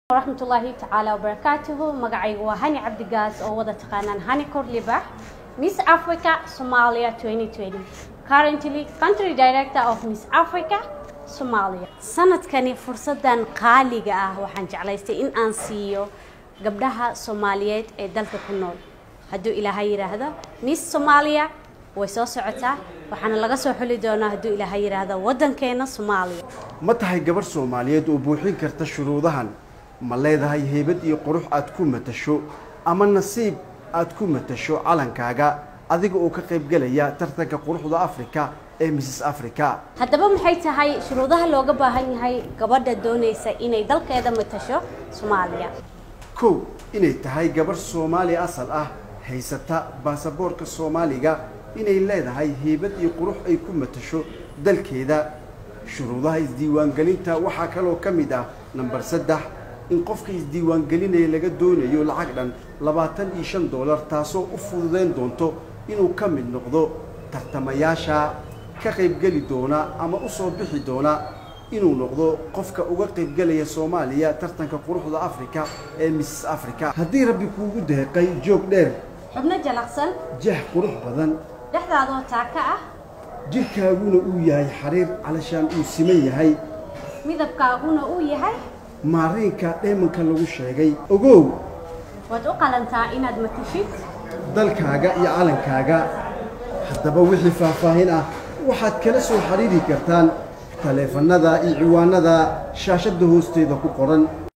waraxmatullaahi tacaala wabarakaatuhu magacaygu waa hani cabdigaas oo wada taqaanaan hani korlibax miss africa somalia 2020 currently country director of miss africa somalia sanadkani fursadan qaaliga ah waxaan jeclaystay in aan siiyo gabdhaha soomaaliyeed ee dalka ku nool hadduu ilaahay yidhaahdo miss somalia way soo socotaa waxaana laga soo xuli doonaa hadduu ilaahay yidhaahdo waddankeena soomaaliya ma tahay gabarh soomaaliyeed oo buuxin karta shuruudahan ma leedahay heybad iyo qurux aad ku matasho ama nasiib aad ku matasho calankaaga adiga oo ka qaybgelaya tartanka quruxda afrika ee misses africa haddaba maxay tahay shuruudaha looga baahan yahay gabadha doonaysa inay dalkeeda matasho soomaaliya kow inay tahay gabarh soomaali asal ah haysata baasaboorka soomaaliga inay leedahay heybad iyo qurux ay ku matasho dalkeeda shuruudaha isdiiwaangelinta waxaa kaloo ka mid ah namber saddex in qofka isdiiwaangelinaya laga doonayo lacag dhan labaatan iyo shan dollar taasoo u fududeyn doonto inuu ka mid noqdo tartamayaasha ka qaybgeli doona ama u soo bixi doona inuu noqdo qofka uga qaybgelaya soomaaliya tartanka quruxda afrika ee misses africa haddii rabbi kuugu deeqay joog dheer xubno jalaqsan jah qurux badan dhexdaadoo taaka ah jidhkaaguna uu yahay xariir calashaan uu siman yahay midabkaaguna uu yahay maariinka dheemanka lagu sheegay ogow waad u qalantaa inaad matashid dalkaaga iyo calankaaga haddaba wixii faahfaahin ah waxaad kala soo xiriiri kartaan taleefannada iyo ciwaanada shaashadda hoosteeda ku qoran